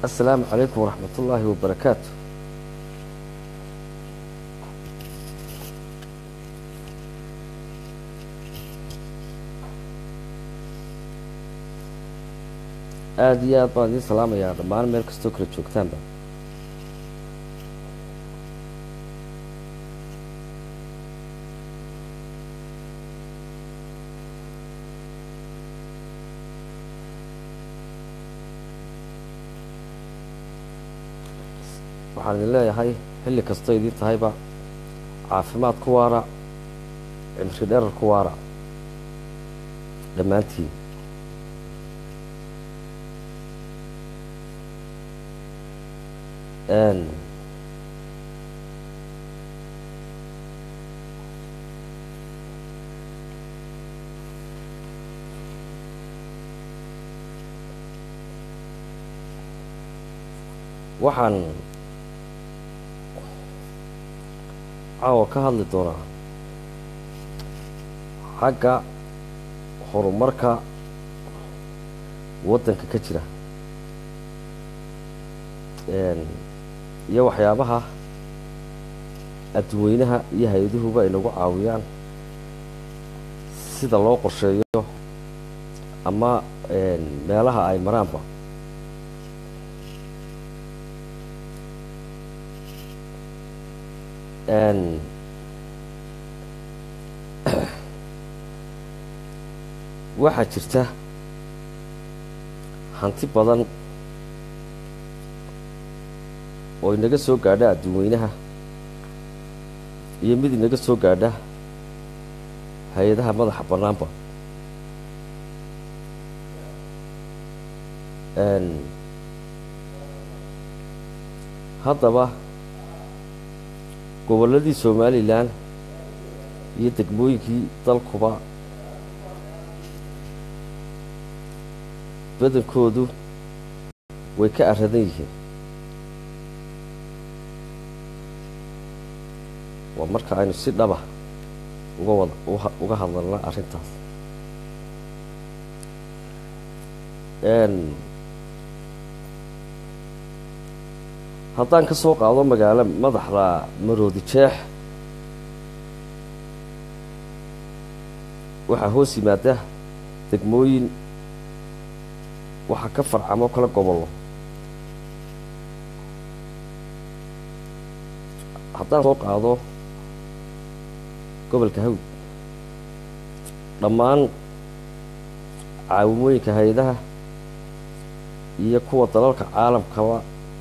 asalaamu calaykum waraxmat ullaahi wabarakaatu aada iyo aad baan idiin salaamayaa dhammaan meel kastoo kala joogtaanba waxaan idin leeyahay xilli kastoo idiin tahayba caafimaad ku waara cimri dherar ku waara dhammaantiin waxaan caawa ka hadli doonaa xagga horumarka waddanka ka jira iyo waxyaabaha adduweynaha iyo hay-aduhuba ay nagu caawiyaan sida loo qorsheeyo ama meelaha ay maraanba waxaa jirta hanti badan oo inaga soo gaadha adduunweynaha iyo mid inaga soo gaadha hay-adaha madaxa bannaanba haddaba gobolladii somalilan iyo degmooyinkii dalkuba badankoodu way ka aradan yihiin waa marka aynu si dhaba uga wada uga hadlalna arrintaas haddaan ka soo qaado magaalo madaxda maroodi jeex waxaa hoos yimaada degmooyin waxaa ka farcamo kala gobollo haddaan soo qaado gobolka hawd dhammaan caawimooyinka hay-adaha iyo kuwa dalalka caalamkaba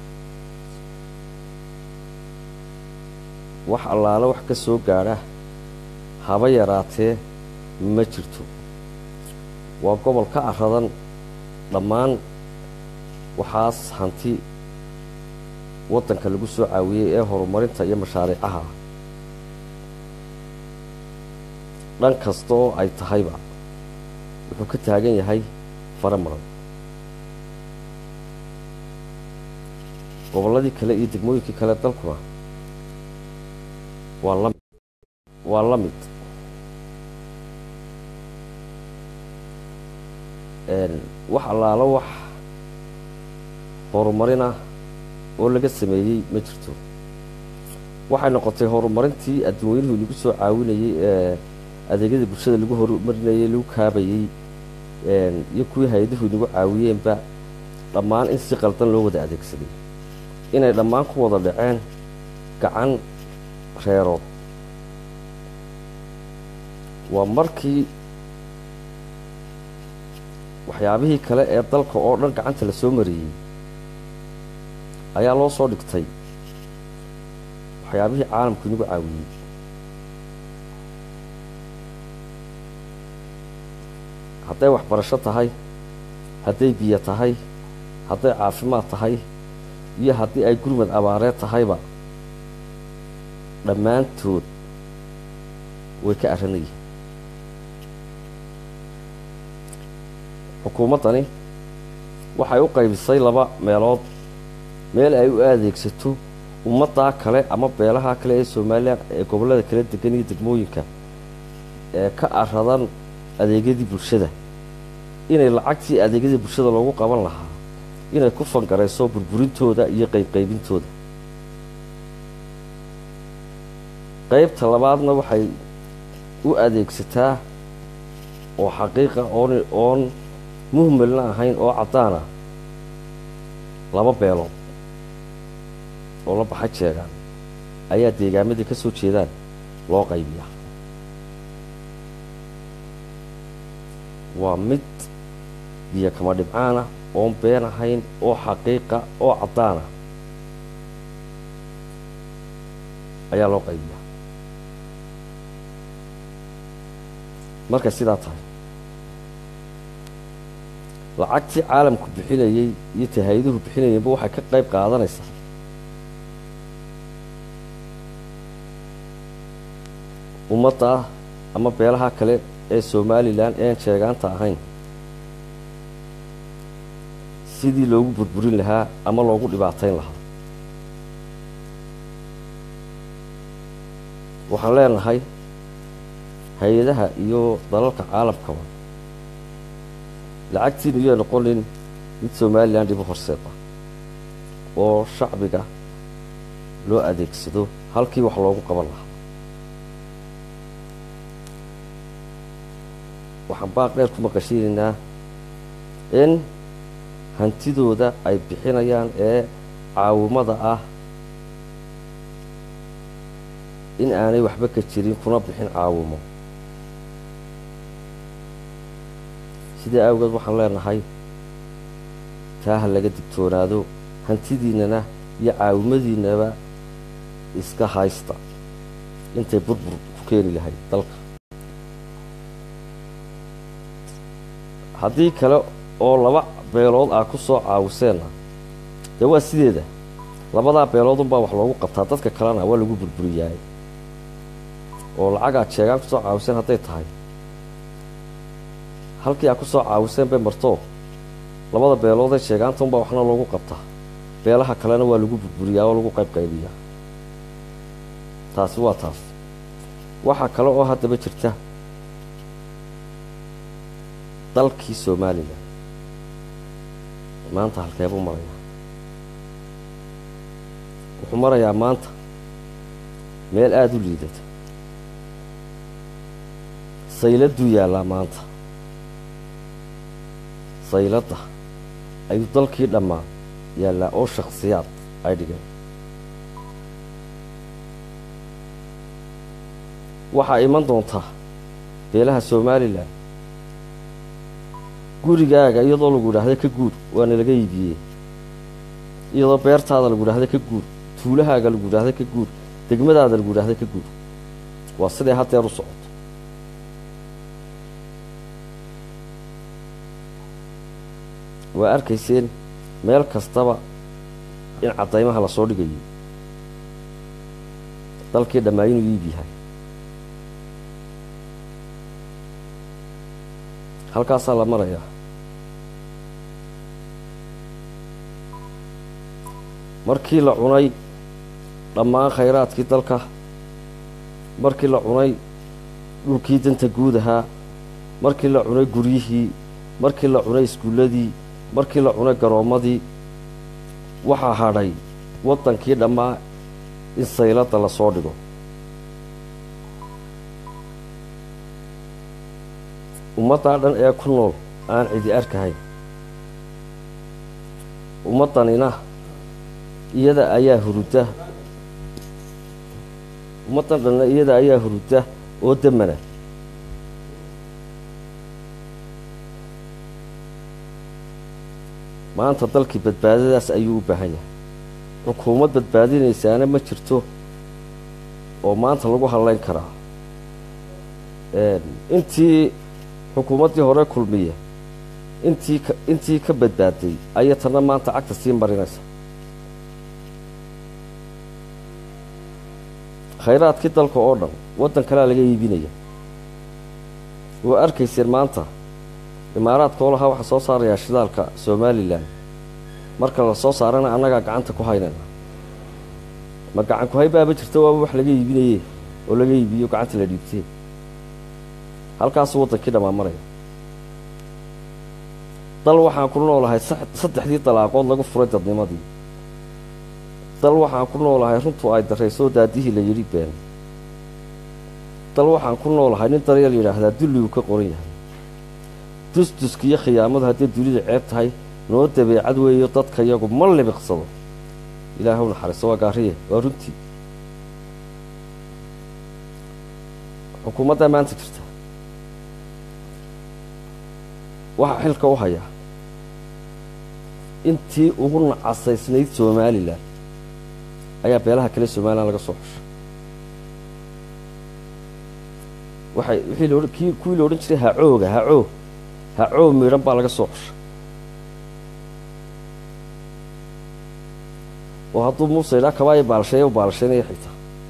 wax allaale wax ka soo gaadha haba yaraatee ma jirto waa gobol ka aradan dhammaan waxaas hanti waddanka lagu soo caawiyey ee horumarinta iyo mashaariicaha dhan kasta oo ay tahayba wuxuu ka taagan yahay fara maran gobolladii kale iyo degmooyinkii kale dalkuna waa la waa la mid wax allaalo wax horumarina oo laga sameeyey ma jirto waxay noqotay horumarintii adduunyuhu lagu soo caawinayey ee adeegyada bulshada lagu horumarinayey lagu kaabayey iyo kuwii hay-aduhu nagu caawiyeenba dhammaan in si qaldan loo wada adeegsaday inay dhammaan ku wada dhaceen gacan reerood waa markii waxyaabihii kale ee dalka oo dhan gacanta la soo mariyey ayaa loo soo dhigtay waxyaabihii caalamku inagu caawiyey hadday waxbarasho tahay hadday biyo tahay hadday caafimaad tahay iyo haddii ay gurmad abaareed tahayba dhammaantood way ka arranayeen xukuumaddani waxay u qaybisay laba meelood meel ay u adeegsato ummaddaa kale ama beelaha kale ee somalilan ee gobollada kala degan iyo degmooyinka ee ka aradan adeegyadii bulshada inay lacagtii adeegyadii bulshada loogu qaban lahaa inay ku fangarayso burburintooda iyo qaybqaybintooda qaybta labaadna waxay u adeegsataa oo xaqiiqa oon oon muhmalna ahayn oo caddaana laba beelood oo la baxa jeegaan ayaa deegaamadii ka soo jeedaan loo qaybiyaa waa mid biyo kama dhibcaana oon been ahayn oo xaqiiqa oo caddaana ayaa loo qaybiyaa markay sidaa tahay lacagtii caalamku bixinayey iyo tahayduhu bixinayeenba waxay ka qayb qaadanaysaa ummadda ama beelaha kale ee somalilan ean sheegaanta ahayn sidii loogu burburin lahaa ama loogu dhibaatayn lahaa waxaan leenahay hay-adaha iyo dalalka caalamkaba lacagtiina iyoy noqonin mid somalilan dhibo horseeda oo shacbiga loo adeegsado halkii wax loogu qaban lahaa waxaan baaq dheer ku maqashinaynaa in hantidooda ay bixinayaan ee caawimada ah in aanay waxba ka jirin kuna bixin caawimo sidaa awgeed waxaan leenahay taa ha laga digtoonaado hantidiinnana iyo caawimadiinnaba iska haysta intay burbur ku keeni lahayd dalka haddii kale oo laba beelood aa ku soo caawiseenna dee waa sideeda labadaa beeloodunbaa wax loogu qabtaa dadka kalena waa lagu burburiyaay oo lacagaad sheegaan ku soo caawiseen hadday tahay halkii aad ku soo caawiseen bay martoo labada beeloodee sheegaanta unbaa waxna loogu qabtaa beelaha kalena waa lagu burburiyaa oo lagu qaybqaybiyaa taasi waa taas waxaa kale oo haddaba jirta dalkii somalilan maanta halkeebuu marayaa wuxuu marayaa maanta meel aada u liidata sayladuu yaallaa maanta sayladda ayuu dalkii dhammaa yaallaa oo shakhsiyaad ay dhigeen waxaa iman doontaa beelaha somalilan gurigaaga iyadoo lagu idhaahda ka guur waana laga iibiyey iyadoo beertaada lagu idhaahda ka guur tuulahaaga lagu idhaahda ka guur degmadaada lagu idhaahda ka guur waa siday haddeer u socoto waa arkayseen meel kastaba in caddaymaha la soo dhigayay dalkii dhammaa inuu iib yahay halkaasaa la marayaa markii la cunay dhammaan khayraadkii dalka markii la cunay dhulkii danta guud ahaa markii la cunay guryihii markii la cunay iskuulladii markii la cunay garoommadii waxaa hadhay waddankii dhammaa in sayladda la soo dhigo ummaddaa dhan ee ku nool aan cidi arkahayn ummaddanina iyada ayaa hurudda ummaddan dhanna iyada ayaa hurudda oo demana maanta dalkii badbaadadaas ayuu u baahan yahay xukuumad badbaadinaysaana ma jirto oo maanta lagu hadlayn karaa intii xukuumaddii hore kulmiya intii ka intii ka badbaaday ayay tanna maanta cagta sii marinaysa khayraadkii dalka oo dhan waddan kalea laga iibinaya waa arkayseen maanta imaaraadka oo lahaa waxaa soo saarayaa shidaalka somalilan marka la soo saarana annagaa gacanta ku haynayna ma gacan ku hay baaba jirta waaba wax laga iibinaye oo laga iibiyo gacanta la dhiibtee halkaasuu waddankii dhammaa maraya dal waxaan ku noolahay saddexdii dalaaqood lagu furay dadnimadii dal waxaan ku noolahay runtu ay daraysoo daadihii la yidhi been dal waxaan ku noolahay nin daryeel yidhaahdaa dulligu ka qoran yahay dusduska iyo khiyaamadu hadday dunida ceeb tahay noo dabeecad weeyo dadka yagu ma libiqsado ilaahuw naxariiso waa gaariye waa runtii xukuumaddaa maanta jirta waxaa xilka u hayaa intii ugu nacasaysnayd somalilan ayaa beelaha kale somalilan laga soo xushay waxay wixii laodhan kii kuwii la odhan jiray hacooga hacoo hacoo midhan baa laga soo xushay oo hadduu muuse yidhaha kabaayo baalsheeya u baalsheynaya xitaa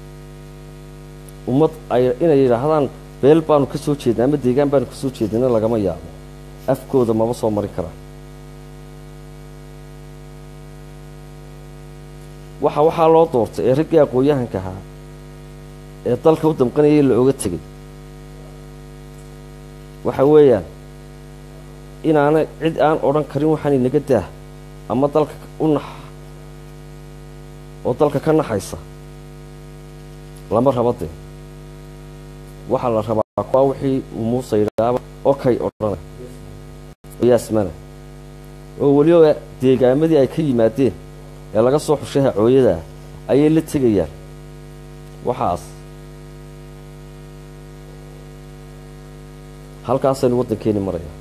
ummad ay inay yidhaahdaan beel baanu ka soo jeedna ama deegaan baanu ka soo jeednana lagama yaabo afkooda maba soo marin karaan waxa waxaa loo doortay ee raggii aqoon-yahanka ahaa ee dalka u damqanayay la oga tegay waxa weeyaan inaana cid aan odhan karin waxaan inaga daah ama dalka u nax oo dalka ka naxaysa lama raba dee waxaa la rabaa kuwaa wixii uu muuse yidhaaba okay odhana yaasmana oo weliba deegaamadii ay ka yimaadeen ee laga soo xushay hacooyada ayay la tegayaan waxaas halkaasaynu waddankeeni maraya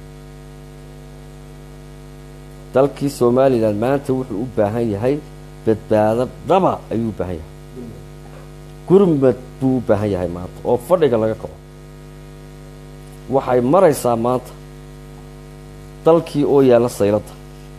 dalkii somalilan maanta wuxuu u baahan yahay badbaado dhaba ayuu u baahan yahay gurmad buu u baahan yahay maanta oo fadhiga laga kaco waxay maraysaa maanta dalkii oo yaalla sayladda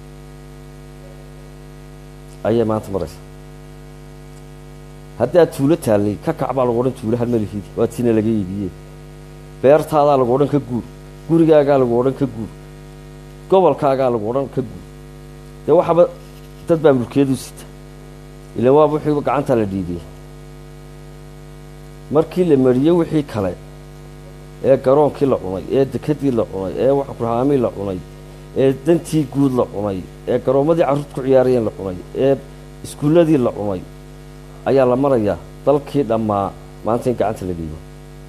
ayay maanta maraysaa haddaad tuulo taallay ka kac baa lagu odhan tuulo halmalihidi waa tiina laga iibiyey beertaadaa lagu odhan ka guur gurigaagaa lagu odhan ka guur gobolkaagaa lagu odhan ka guur dee waxaba dad baa mulkiyadu sita ilaan waaba wixiiba gacantaa la dhiidiyey markii la mariyey wixii kale ee garoonkii la cunay ee dekadii la cunay ee waxkurahaamii la cunay ee dantii guud la cunay ee garoommadii carruurta ku ciyaarayeen la cunay ee iskuulladii la cunay ayaa la marayaa dalkii dhammaa maanta in gacanta la dhiibo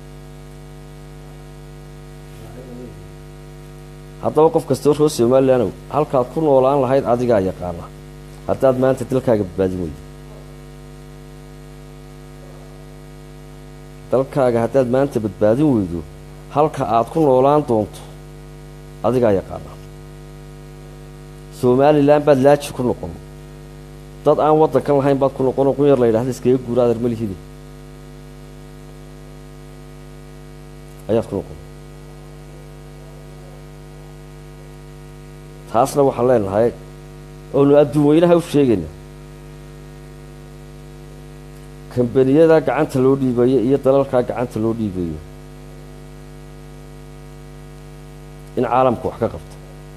haddaba qof kastoo roo somalilandow halkaad ku noolaan lahayd adigaa yaqaana haddaad maanta dalkaaga badbaadin weydo dalkaaga haddaad maanta badbaadin weydo halka aad ku noolaan doonto adigaa yaqaana somalilan baad laaji ku noqon dad aan waddankan lahayn baad ku noqonoo qunyar la yidhahda iskaga guura adeer malihide ayaad ku noqon taasna waxaan leenahay oonu adduun weynaha u sheegayna kambaniyada gacanta loo dhiibayo iyo dalalkaa gacanta loo dhiibayo in caalamku wax ka qabto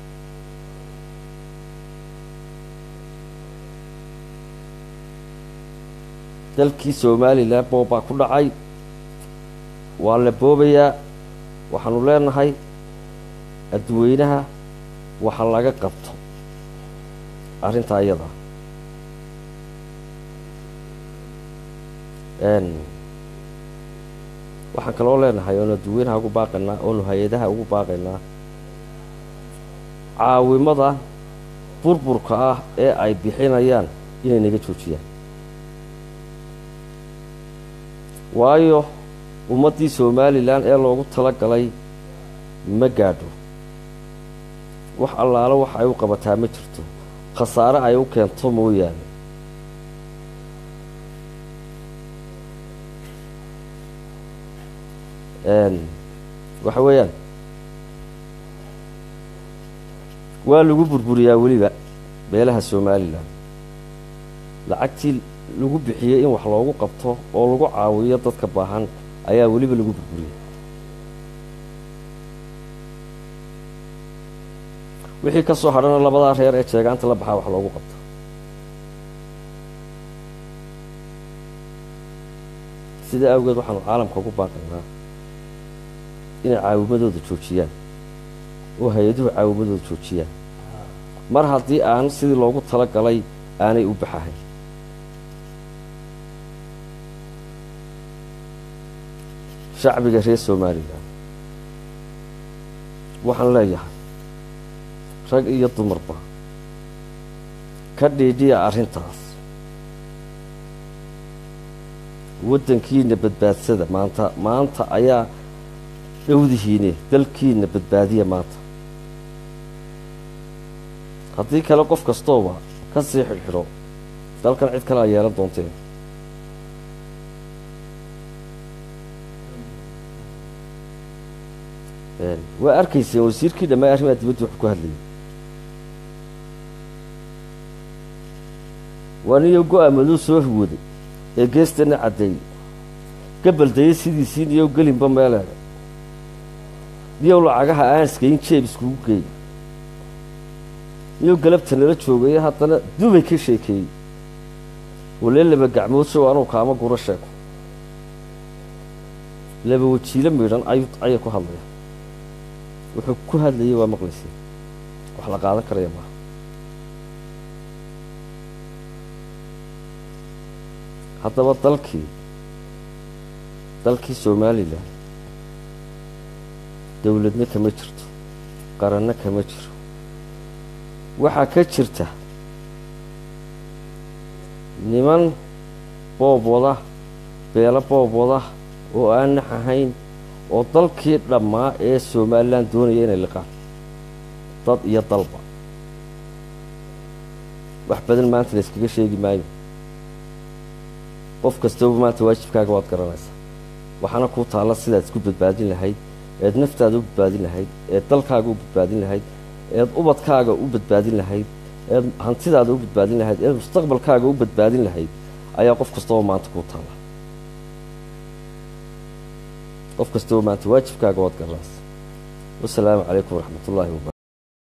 dalkii somalilan boobbaa ku dhacay waa la boobayaa waxaanu leenahay adduweynaha waxa laga qabto arrintaa iyada waxaan kaloo leenahay oonu adduweynaha ugu baaqaynaa oonu hay-adaha ugu baaqaynaa caawimada burburka ah ee ay bixinayaan inay naga joojiyaan waayo ummaddii somalilan ee loogu tala galay ma gaadho wax allaalo wax ay u qabataa ma jirto khasaare ay u keento mooyaane waxa weeyaan waa lagu burburiyaa weliba beelaha somalilan lacagtii lagu bixiyey in wax loogu qabto oo lagu caawiyo dadka baahan ayaa weliba lagu burburiyey wixii ka soo hadhana labadaa reer ee jeegaanta la baxaa wax loogu qabto sidaa awgeed waxaanu caalamka ugu baaqaynaa inay caawimadooda joojiyaan oo hay-aduhu caawimadooda joojiyaan mar haddii aan sidii loogu tala galay aanay u baxahayn shacbiga reer somalilan waxaan leeyahay rag iyo dumarba ka dhiidhiya arrintaas waddankiina badbaadsada maanta maanta ayaa dhowdihiine dalkiina badbaadiya maanta haddii kale qof kastooba ka sii xidhxidho dalkan cid kale a yeelan doonteen waa arkayseen wasiirkii dhammaa arrimaha dibadda wuxuu ku hadlayay waa niyo go-aamaduu soo hawooday ee geestana caddeeyey gabaldayay sidiisii niyow gelinba meeleeda niyow lacagaha aan iskayn jeeb iskugu geey niyow galabta nala joogaye haddana dubay ka sheekeeyey walee laba gacmood sow anuu kaama guro sheeko laba wajiilo midhan ayuu ayay ku hadlaya wuxuu ku hadlayay waa maqlaysay wax la qaadan karaya maaha haddaba dalkii dalkii somalilan dowladna kama jirto qaranna kama jiro waxaa ka jirta niman boob wada beelo boob wada oo aan nax ahayn oo dalkii dhammaa ee somalilan doonaya inay liqaan dad iyo dalba wax badan maanta la yskaga sheegi maayo qof kastaba maanta waajibkaaga waad garanaysaa waxaana kuu taalla sidaad isku badbaadin lahayd eed naftaada u badbaadin lahayd eed dalkaaga u badbaadin lahayd eed ubadkaaga u badbaadin lahayd eed hantidaada u badbaadin lahayd eed mustaqbalkaaga u badbaadin lahayd ayaa qof kastaba maanta kuu taalla qof kastaba maanta waajibkaaga waad garanaysaa wasalaamu calaykum waraxmat ullaahi wabarakatu